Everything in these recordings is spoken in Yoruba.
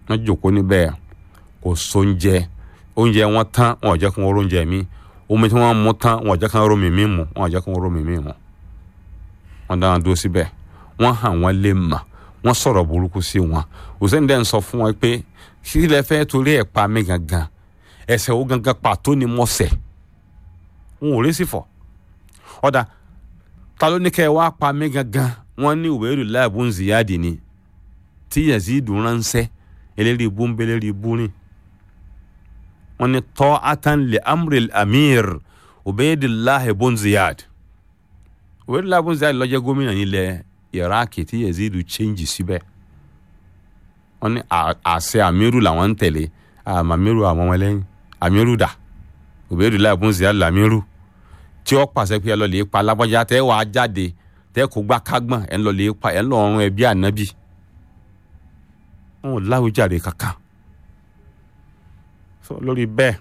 wọ́n jòkó níbẹ̀ kò sóúnjẹ oúnjẹ wọn tán wọn ò jẹ́ kí wọ́n róúnjẹ mi omi tí wọ́n mú tán wọn ò jẹ́ kí wọ́n rómi mi mu wọn ò jẹ́ kí wọ́n rómi mi mu wọ́n dáná dúró síbẹ̀ wọ́n hàn wọ́n lè mà wọ́n sọ̀rọ̀ burúkú sí wọn hussein dẹ́n sọ fún wọn pé kí lẹ fẹ́ torí ẹ̀ pa mí gangan ẹ̀ṣẹ̀ wo gangan pàtó ni mo ṣẹ̀ wọn ò rí sí fọ̀ ọ̀dà ta ló ní kẹ́ ẹ wá pa mí gangan wọ́n ní ìwé ìlú láàbù ń ziyadi ni tí yazidu ránṣẹ́ eléyìí ibú ń bẹ eléyìí ibú rìn wọ́n ní tọ́ atanle amril amir ubaidillahi bun ziyad ubaidillahi bun ziyad ló jẹ́ gómìnà nílẹ̀ iraki tí yazidu change síbẹ̀ wọ́n ní àṣẹ amiru làwọn ń tẹ̀lé àmàmiru àwọn ọmọ ẹlẹ́yìn amiru dà ubaidillahi bun ziyad lamiru tí ó pàṣẹ pé ẹ lọ lè pa alábọ́já tẹ́ wàá jáde tẹ́ kó gbá kágbọ̀n ẹ lọ lè pa ẹ lọ ọrùn ẹbí ànábì wọn ò láwùjáde kankan so lórí bẹ́ẹ̀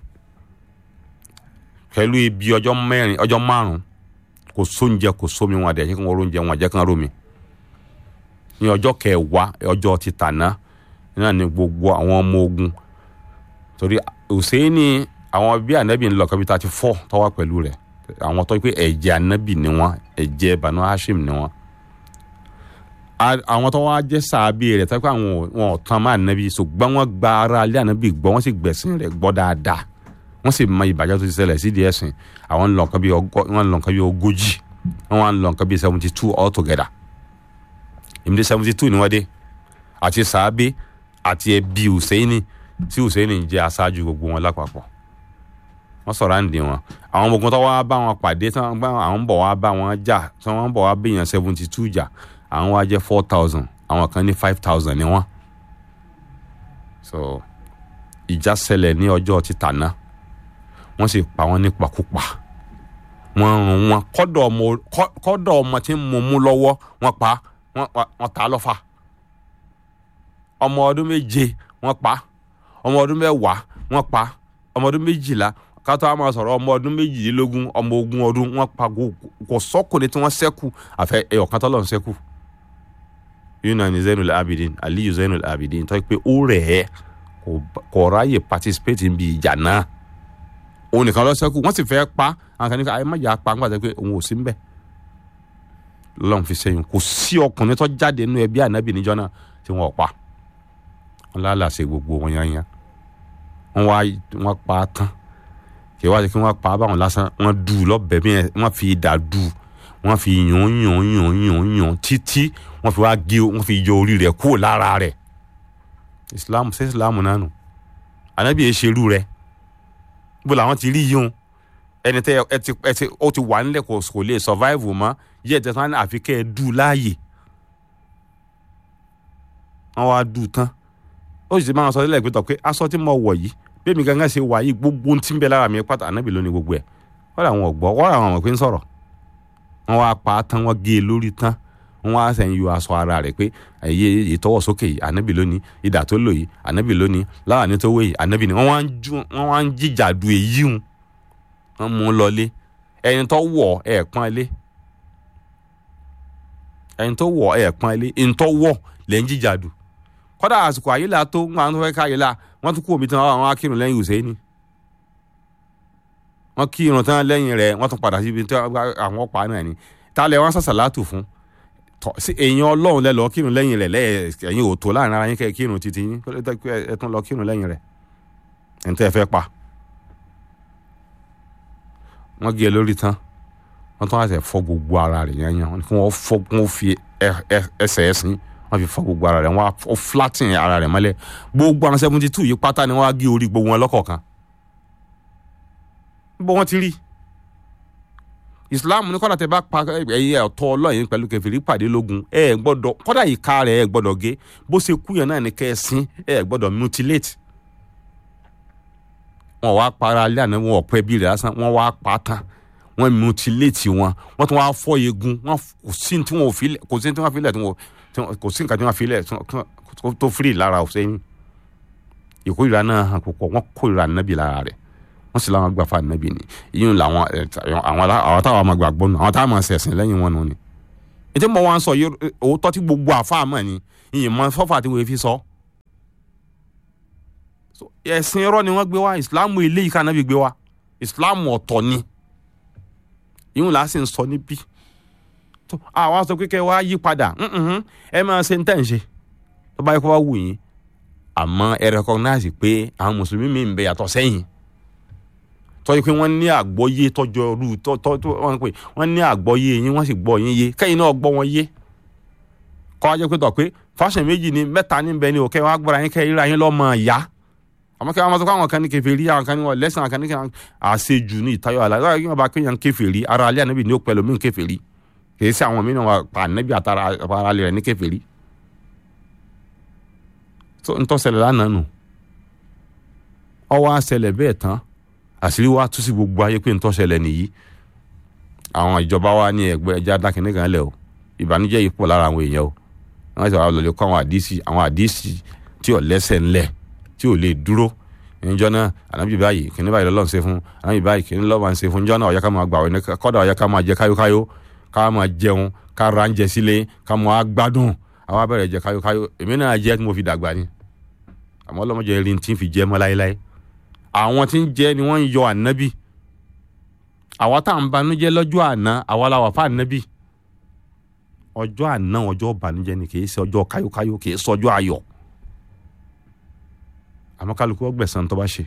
pẹ̀lú ibi ọjọ́ mẹ́rin ọjọ́ márùn kò sóúnjẹ kò sómi wọn àdẹ̀yẹ kí wọ́n róúnjẹ wọn àjẹ́ kan rómi ní ọjọ́ kẹwàá ọjọ́ ti tàná náà ni gbogbo àwọn ọmọ ogun torí Hùsẹ́ẹ̀nì àwọn bí ànábì ń lọ kọ́bí thirty four tọ́wọ́ pẹ̀lú rẹ̀ àwọn tó pé ẹ̀jẹ̀ ànábì ni wọ́n ẹ̀jẹ̀ Banu Hashim ni wọ́n àwọn tó wá jẹ́ sàábì rẹ̀ tó pé àwọn wọn ò tán máa ànábì ṣùgbọ́n wọ́n gba ara alẹ́ ànábì gbọ́ wọ́n sì gbẹ̀sìn rẹ̀ gbọ́ dáadáa wọ́n sì mọ ìbàjẹ́ tó ti ṣẹlẹ̀ sídìí ẹ̀sìn àwọn ń lọ nǹkan bí wọ́n ń lọ nǹkan bí ogójì wọ́n wá ń lọ nǹkan bí seventy two all together ìmúdé seventy two ni wọ́n dé àti sàábì àti ẹbí Hùsẹ́ìnì tí Hùsẹ́ìnì jẹ́ aṣáájú gbogbo wọn lápapọ̀ wọ́n sọ̀rọ̀ àǹdí wọn àwọn ọmọ ogun tó wá bá wọn pàdé tí wọ́n àwọn ń bọ̀ wá bá wọn jà tí wọ́n ń bọ̀ wá bẹ̀yàn seventy two jà àwọn wá jẹ́ four thousand àwọn kan ní five thousand ni wọ́n so ìjà ṣẹlẹ̀ ní ọjọ́ títà náà wọ́n sì pa wọ́n nípakúpa wọ́n rún wọn kọ́dọ̀ ọmọ kọ́dọ̀ ọmọ tí ń mú mú lọ́wọ́ wọ́n pa wọ́n ta lọ́fà ọmọ ọdún méje wọ́n pa ọmọ ọdún mẹ́wàá wọ́n pa ọmọ ọdún méjìlá kátó a máa sọ̀rọ̀ ọmọ ọdún méjìlélógún ọmọ ogún ọdún wọ́n pa kò sọ́kùnrin tí wọ́n ṣẹ́kù àfẹ ẹ̀yọ̀kan tọ́lọ̀ ń ṣẹ́kù yìí náà ni Zainul Abidin Aliyu Zainul Abidin tó pé ó rẹ̀ ẹ́ kò ráyè participate níbi ìjà náà òun nìkan lọ ṣẹ́kù wọ́n sì fẹ́ pa àwọn kan ní ká ayé má jà pa nígbà tó pé òun ò sí mbẹ̀ lọ́n fi sẹ́yìn kò sí ọkùnrin tó jáde nínú ẹbí ànábì níjọ́ náà tí wọ́n pa wọ́n lálàsẹ̀ gbogbo wọn yányá wọ́n wá wọ́n pa á tán kì í wá sí kí wọ́n pa á báwọn lásán wọ́n dù ú lọ́bẹ̀ bí wọ́n fi ìdá dù ú wọ́n fi yàn yàn yàn yàn yàn títí wọ́n fi wá gé wọ́n fi yọ orí rẹ̀ kúrò lára rẹ̀ islam ṣé islam náà nù ànábì yẹn ṣerú rẹ̀ bó làwọn ti rí yíyún ẹni tẹ ẹ ti ẹ ti ó ti wà nílẹ̀ kò kò lè survive mọ́ yíyẹ tẹ tán àfi kẹ́ ẹ dù láàyè wọ́n wá dù tán ó sì ti máa sọ sílẹ̀ pé tọ̀ pé aṣọ tí mo wọ̀ yìí bẹ́ẹ̀ mi gangan ṣe wà yìí gbogbo ohun tí ń bẹ lára mi pátá ànábì lónìí gbogbo ẹ̀ wọ́n làwọn ọ̀gbọ́ wọ́n làwọn ọmọ pé ń sọ̀rọ̀ wọ́n wá pa á tán wọ́n gé e lórí tán wọ́n wá sẹ́yìn yọ aṣọ ara rẹ̀ pé ẹ̀yẹ ìtọ́wọ̀ sókè yìí ànábì lónìí ìdà tó lò yìí ànábì lónìí láwàní tó wé yìí ànábì ni wọ́n wá ń jíjà du èyí hùn wọ́n mú un lọlé ẹni tó wọ̀ ẹ̀ pọ́n ilé ẹni tó wọ̀ ẹ̀ pọ́n ilé ẹni tó wọ̀ lẹ́ ń jíjà du kọ́dà àsìkò àyílà tó ń gbà tó fẹ́ ká àyílà wọ́n tún kú omi tán àwọn akírun lẹ́yìn Hùsẹ́ìnì wọ́n kí irun tán lẹ́yìn rẹ̀ wọ́n tún padà síbi tí àwọn ọ̀pá náà ni tálẹ̀ wọ́n sàṣàlátù fún èèyàn ọlọ́run lẹ lọ kírun lẹ́yìn rẹ̀ lẹ́yìn òtò láàrin ara yín kẹ́ kírun títí yín ẹ tún lọ kírun lẹ́yìn rẹ̀ ẹ̀ ń tẹ́ ẹ fẹ́ pa wọ́n gé e lórí tán wọ́n tún wá sẹ̀ fọ́ gbogbo ara rẹ̀ yányán kí wọ́n fọ́ wọ́n fi ẹsẹ̀ ẹ̀sìn wọ́n fi fọ́ gbogbo ara rẹ̀ wọ́n á flatten ara rẹ̀ mọ́lẹ̀ gbogbo àwọn seventy two yìí pátá ni wọ́n á gé orí gbogbo wọn lọ́kọ̀ọ̀kan bó wọ́n ti rí islam ní kọ́dà tẹ bá pa ẹyẹ ọ̀tọ̀ ọlọ́yin pẹ̀lú kẹfìrí pàdé lógun ẹ ẹ gbọ́dọ̀ kọ́dà ìka rẹ̀ ẹ gbọ́dọ̀ gé bó ṣe kú yẹn náà ní kẹ́ ẹ sin ẹ ẹ gbọ́dọ̀ mutilate wọn wá para alẹ́ àná wọn ọ̀pẹ bí rẹ̀ lásán wọn wá pa tán wọn mutilate wọn wọn tún wá fọ́ eegun wọn kò sí tí wọn ò fi kò sí tí wọn fi lẹ̀ kò sí nǹkan tí wọn fi lẹ̀ tó firi lára ọ̀sẹ́yìn ìkórìíra náà hàn púpọ̀ wọn kórìíra nábì lára rẹ̀ wọ́n sì láwọn gbà fún ànábì ni yíyún làwọn àwọn àwọn táwọn àmọ́ gbàgbọ́ nù àwọn táwọn àmọ́ sẹ̀sìn lẹ́yìn wọn nù ni. ètò ìmọ̀ wọn sọ òótọ́ tí gbogbo àfa àmọ́ ni ìyìn mọ sọ́fà tí wọ́n fi sọ. ẹ̀sìn irọ́ ni wọ́n gbé wá ìsìláàmù eléyìí ká nábì gbé wá ìsìláàmù ọ̀tọ̀ ni ìhun là á sì ń sọ níbí tó àwa sọ pé kẹ́ wá yí padà mhm, ẹ máa ṣe ń tẹ̀ ń ṣe tó bá yẹ kó wá wù yín àmọ́ ẹ recognize pé àwọn mùsùlùmí mi ń bẹ yàtọ̀ sẹ́yìn tọ́jú pé wọ́n ní àgbọ́yé tọ́jọ́ rú tọ́ tọ́ tọ́ wọ́n pè wọ́n ní àgbọ́yé yín wọ́n sì gbọ́ yín yé kẹ́yìn náà gbọ́ wọn yé kọ́ ajẹ́ pé tọ̀ pé fashion méjì ni mẹ́ta ní bẹ́ẹ̀ ni òkè wọ́n á gbọ́ra yín kẹ́ ìra yín lọ́mọ ìyá àmọ́ kí wọ́n máa sọ pé àwọn kan ní kèfèrí àwọn kan ní wọn lẹ́sìn àwọn kan ní kí wọ́n àṣejù ní ìtayọ̀ àlá lọ́wọ́ kí wọ́n bá kéèyàn kèfèrí ara alẹ́ ànábì ní ó pẹ̀lú mí kèfèrí kì í sí àwọn mìíràn wà pa ànábì àtàrà ara alẹ́ rẹ̀ ní kèfèrí tó ń tọ́sẹ̀lẹ̀ lánàá nù ọwọ́ àṣẹlẹ̀ bẹ́ẹ̀ tán àṣírí wa tú sí gbogbo ayé pé ń tọ́sẹ̀lẹ̀ nìyí àwọn ìjọba wa ní ẹgbẹ́ ẹja dákìní kan lẹ̀ o ìbànújẹ́ yìí pọ̀ lára àwọn èèyàn o wọ́n ti wà lọ́lẹ̀ kọ́ àwọn àdísì àwọn àdísì tí ò lẹ́sẹ̀ ńlẹ̀ tí ò lè dúró níjọ́ náà ànábì báyìí kìnní báyìí lọ́lọ́run ṣe fún ànábì báyìí kìnní lọ́wọ́ ń ṣe fún níjọ́ náà ọ̀yá ká máa gbà wọ́n kọ́dà ọ̀yá ká máa jẹ káyókáyó ká máa jẹun ká ra ń jẹ sílé ká máa gbádùn àwọn abẹ́rẹ́ jẹ káyókáyó èmi náà jẹ́ tí mo fi dàgbà ni àmọ́ ọlọ́mọdé rí tí ń fi jẹ́ mọ́ láéláé àwọn tí ń jẹ́ ni wọ́n ń yọ ànábì àwa tá à ń banújẹ́ lọ́jọ́ àná àwa la wà fún ànábì ọjọ́ àná ọjọ́ banújẹ́ ni kì í ṣe ọjọ́ káyókáyó kì í ṣe ọjọ́ ayọ̀ àmọ́ kálukú ọgbẹ̀sán tó bá ṣe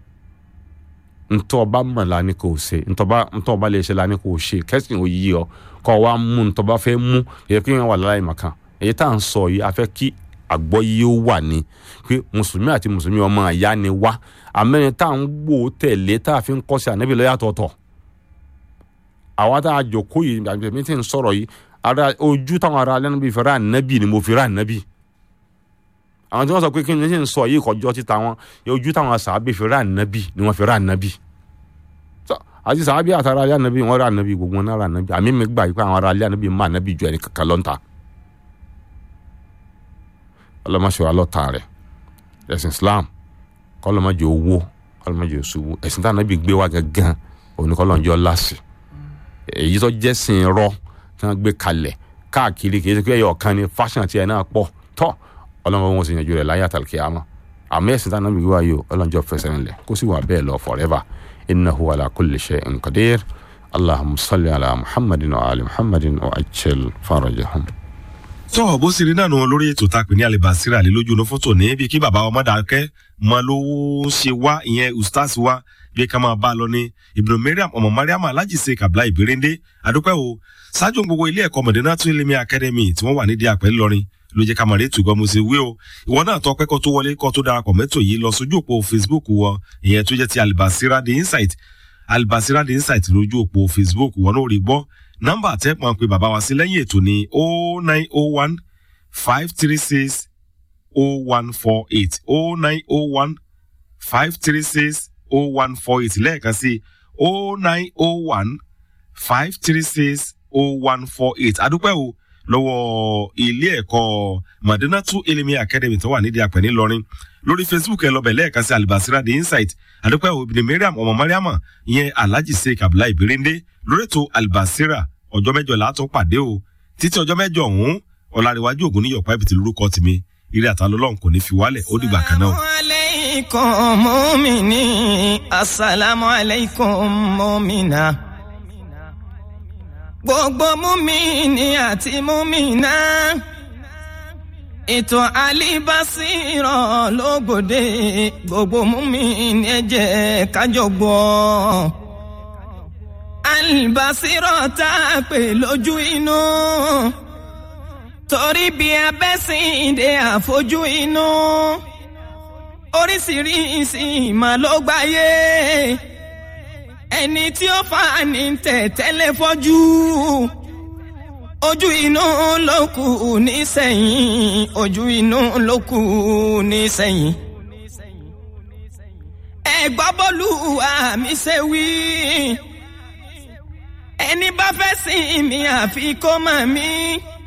ntọ́ ọba mọ̀ la ni kò ṣe ntọ́ ọba lè ṣe la ni kò ṣe kẹ́sìn ò yí ọ kọ́ wa mú ntọ́ bá fẹ́ mú èyí kí wọ́n wà láì màkàn èyí tá à ń sọ yìí a fẹ́ kí àgbọ́yé ó wà ní pé mùsùlùmí àti mùsùlùmí ọmọ àyá ni wá àmẹ́rin tá à ń gbò tẹ̀lé tá a fi ń kọ́ sí ànábì lọ́yàtọ̀ọ̀tọ̀ àwa tá a jòkó yìí àgbẹ̀mí tí ń sọ̀rọ̀ yìí ara ojú táwọn ará alẹ́ níbi ìfẹ́rẹ́ ànábì ni mo fi rà ànábì àwọn tí wọ́n sọ pé kí ni ṣe ń sọ yìí kọjọ́ títa wọn ojú táwọn sàábì fi rà ànábì ni wọ́n fi rà ànábì àti sàábì àtàrà alẹ́ ànábì wọ́n rà ànábì gbogbo wọn náà rà ànábì àmì mi gbà yìí pé àwọn ará alẹ́ ànábì má ànábì ju ẹni kankan lọ́ntà ọlọ́mọṣẹ́ wa lọ́ta rẹ̀ ẹ̀sìn Islam kọ́lọ́mọjẹ́ owó kọ́lọ́mọjẹ́ òṣùwò ẹ̀sìn tí ànábì gbé wá gangan òní kọ́lọ́njọ́ láṣì èyí tó jẹ́ sìn rọ tí wọ́n gbé kalẹ̀ káàkiri kì í ṣe pé ẹ̀yọ̀ kan ni fashion tiẹ̀ náà pọ̀ tọ́ ọlọ́mọ wọn sì yànjú rẹ̀ láyé àtàlùkì àmọ́ àmọ́ ẹ̀sìn tí ànábì gbé wá yìí ọlọ́njọ́ fẹsẹ̀ ńlẹ̀ kó sì wà bẹ́ẹ̀ lọ forever innahu ala kulli shay'in qadir allahumma salli ala muhammadin wa ali muhammadin wa ajil farajahum tọ́ bó sì rí náà nù lórí ètò tá a pè ní alibasira lé lójú inú fótó ní bí kí bàbá ọmọdàkẹ́ mọ lówó ń ṣe wá ìyẹn ustaz wá bí ká máa bá a lọ ní ibùdó mariam ọmọ mariam alájìṣe kabla ìbéréndé adúpẹ́ o ṣáájú gbogbo ilé ẹ̀kọ́ mọ̀dínà tún ilé mi academy tí wọ́n wà nídìí àpẹ́ ńlọrin ló jẹ́ ká mọ̀ rétù gan mo ṣe wí o ìwọ náà tọ́ pẹ́kọ́ tó wọlé kọ́ tó darapọ̀ mẹ́tò yìí lọ sójú òpó facebook wọ ìyẹn tó jẹ́ ti alibasira the insight alibasira the insight lójú òpó facebook wọn náà rí gbọ́ nọ́mbà tẹ́ pọ́n pé bàbá wa sí lẹ́yìn ètò ní o nine o one five three six o one four eight o nine o one five three six o one four eight lẹ́ẹ̀kan sí o nine o one five three six o one four eight adúpẹ́ o lọ́wọ́ ilé ẹ̀kọ́ madinatu elimi academy tó wà nídìí àpẹ̀ ńìlọrin lórí facebook ẹ lọ́bẹ̀ lẹ́ẹ̀kan sí alibasira the insight adúpẹ́ o ibìdí mariam ọmọ mariama ìyẹn alhaji sheik abdullahi birinde lórí ètò alibasira ọjọ́ mẹ́jọ látọ̀ pàdé o títí ọjọ́ mẹ́jọ ọ̀hún ọ̀làríwájú ògùn ní yọ̀pá ibìtì lórúkọ tèmi eré àtàlọ́lọ́run kò ní fi wálẹ̀ ó dìgbà kan náà. asalaamualeykum mọ́mìnì asalaamualeykum mọ́mìnà gbogbo mọ́mìnì àti mọ́mìnà ètò alibasirọ lógòdè gbogbo mọ́mìnì ẹ jẹ́ kájọ gbọ́ alibasirọ tá a pè lójú inú torí bí abẹ́sìndé àfojú inú oríṣiríṣi ìmọ̀ ló gbáyé ẹni tí ó fà ní tẹ̀tẹ́lẹ̀ fọ́jú ojú inú ló kù nísẹ̀yìn ojú inú ló kù nísẹ̀yìn ẹ gbọ́ bọ́lú àmì ṣe wí ẹni bá fẹ́ sìn mí àfi kó mọ̀ mí.